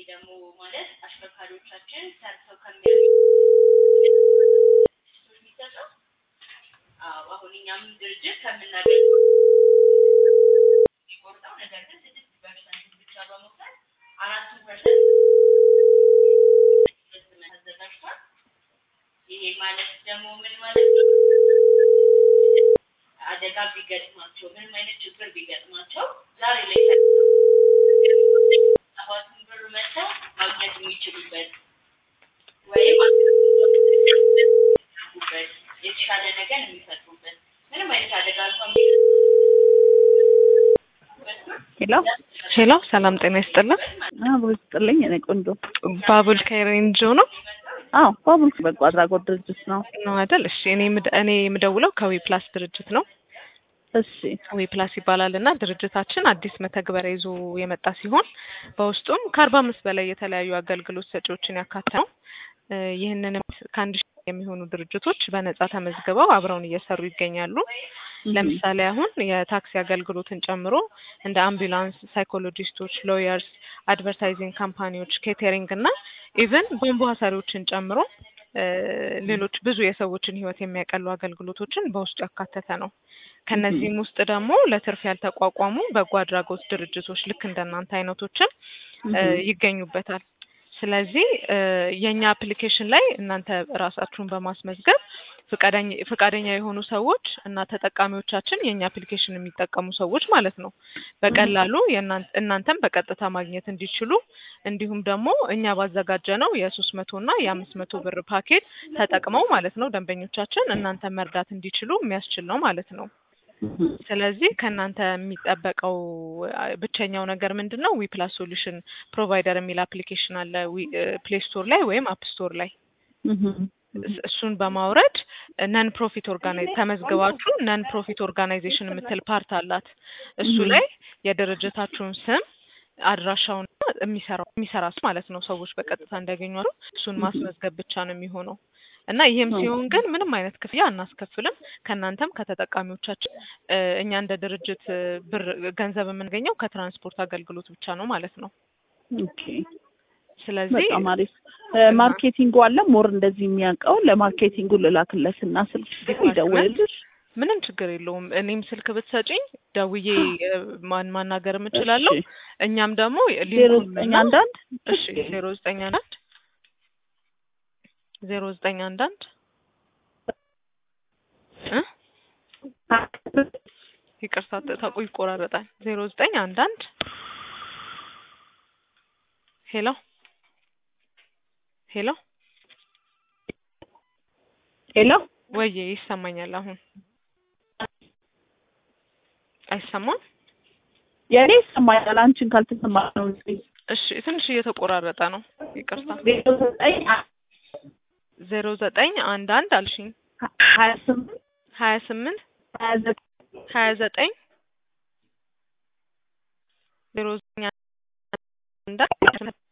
ደግሞ ማለት አሽከርካሪዎቻችን ሰርተው ከሚያገኙ የሚሰጠው አዎ አሁን እኛም ድርጅት ከምናገኘው የሚቆርጠው ነገር ግን ስድስት ፐርሰንት ብቻ በመውሰድ አራቱን ፐርሰንት አዘጋጅቷል። ይሄ ማለት ደግሞ ምን ማለት ነው? አደጋ ቢገጥማቸው ምንም አይነት ችግር ቢገጥማቸው ዛሬ ላይ ሰባቱን ብር መጥተው ማግኘት የሚችሉበት ወይም የሚያደርጉበት የተሻለ ነገር የሚፈጥሩበት ምንም አይነት አደጋ እንኳን ሄሎ ሄሎ ሰላም ጤና ይስጥልን። አብሮ ይስጥልኝ። እኔ ቆንጆ ባቡል ከሬንጆ ነው አዎ ባቡል በጎ አድራጎት ድርጅት ነው። ነው አይደል? እሺ እኔ የምደ- እኔ የምደውለው ከዊ ፕላስ ድርጅት ነው። እሺ ዊ ፕላስ ይባላል እና ድርጅታችን አዲስ መተግበሪያ ይዞ የመጣ ሲሆን በውስጡም ከአርባ አምስት በላይ የተለያዩ አገልግሎት ሰጪዎችን ያካተተ ነው። እ ይህንንም ከአንድ ሺህ የሚሆኑ ድርጅቶች በነጻ ተመዝግበው አብረውን እየሰሩ ይገኛሉ። ለምሳሌ አሁን የታክሲ አገልግሎትን ጨምሮ እንደ አምቡላንስ፣ ሳይኮሎጂስቶች፣ ሎየርስ፣ አድቨርታይዚንግ ካምፓኒዎች፣ ኬተሪንግ እና ኢቨን ቧንቧ ሰሪዎችን ጨምሮ እ ሌሎች ብዙ የሰዎችን ሕይወት የሚያቀሉ አገልግሎቶችን በውስጡ ያካተተ ነው። ከነዚህም ውስጥ ደግሞ ለትርፍ ያልተቋቋሙ በጎ አድራጎት ድርጅቶች ልክ እንደናንተ አይነቶችን እ ይገኙበታል። ስለዚህ እ የእኛ አፕሊኬሽን ላይ እናንተ ራሳችሁን በማስመዝገብ ፍቃደኛ ፍቃደኛ የሆኑ ሰዎች እና ተጠቃሚዎቻችን የእኛ አፕሊኬሽን የሚጠቀሙ ሰዎች ማለት ነው በቀላሉ የእናን- እናንተን በቀጥታ ማግኘት እንዲችሉ እንዲሁም ደግሞ እኛ ባዘጋጀ ነው የሶስት መቶ እና የአምስት መቶ ብር ፓኬጅ ተጠቅመው ማለት ነው ደንበኞቻችን እናንተን መርዳት እንዲችሉ የሚያስችል ነው ማለት ነው። ስለዚህ ከእናንተ የሚጠበቀው አ፣ ብቸኛው ነገር ምንድን ነው? ዊፕላስ ሶሉሽን ፕሮቫይደር የሚል አፕሊኬሽን አለ ፕሌይ ስቶር ላይ ወይም አፕ ስቶር ላይ እስ- እሱን በማውረድ ነን ፕሮፊት ኦርጋናይዝ ተመዝግባችሁ ነን ፕሮፊት ኦርጋናይዜሽን የምትል ፓርት አላት። እሱ ላይ የድርጅታችሁን ስም አድራሻውን የሚሰራው የሚሰራ ሰው ማለት ነው ሰዎች በቀጥታ እንዲያገኙ እሱን ማስመዝገብ ብቻ ነው የሚሆነው እና ይህም ሲሆን ግን ምንም አይነት ክፍያ አናስከፍልም። ከእናንተም ከተጠቃሚዎቻችን እ፣ እኛ እንደ ድርጅት እ፣ ብር ገንዘብ የምንገኘው ከትራንስፖርት አገልግሎት ብቻ ነው ማለት ነው። ኦኬ ስለዚህ በጣም አሪፍ እ፣ ማርኬቲንጉ አለ ሞር እንደዚህ የሚያውቀው ለማርኬቲንጉ ልላክለት እና ስልክ ይደውልልሽ ምንም ችግር የለውም። እኔም ስልክ ብትሰጪኝ ደውዬ እ፣ ማን ማናገር የምችላለሁ። እሺ። እኛም ደግሞ ዜሮ ሊንኩን ዘጠኝ እና- አንዳንድ እሺ ዜሮ ዘጠኝ አንዳንድ ዜሮ ዘጠኝ አንዳንድ እ ይቅርታ ተ- ተቆ ይቆራረጣል። ዜሮ ዘጠኝ አንዳንድ ሄሎ ሄሎ ሄሎ ወዬ ይሰማኛል አሁን አይሰማም? የእኔ ይሰማኛል። አንቺን ካልተሰማ ነው እንጂ እሺ ትንሽ እየተቆራረጠ ነው። ይቅርታ ዜሮ ዘጠኝ ዜሮ ዘጠኝ አንድ አንድ አልሽኝ ሀያ ስምንት ሀያ ስምንት ሀያ ዘጠኝ ሀያ ዘጠኝ ዜሮ ዘጠኝ አንድ አንድ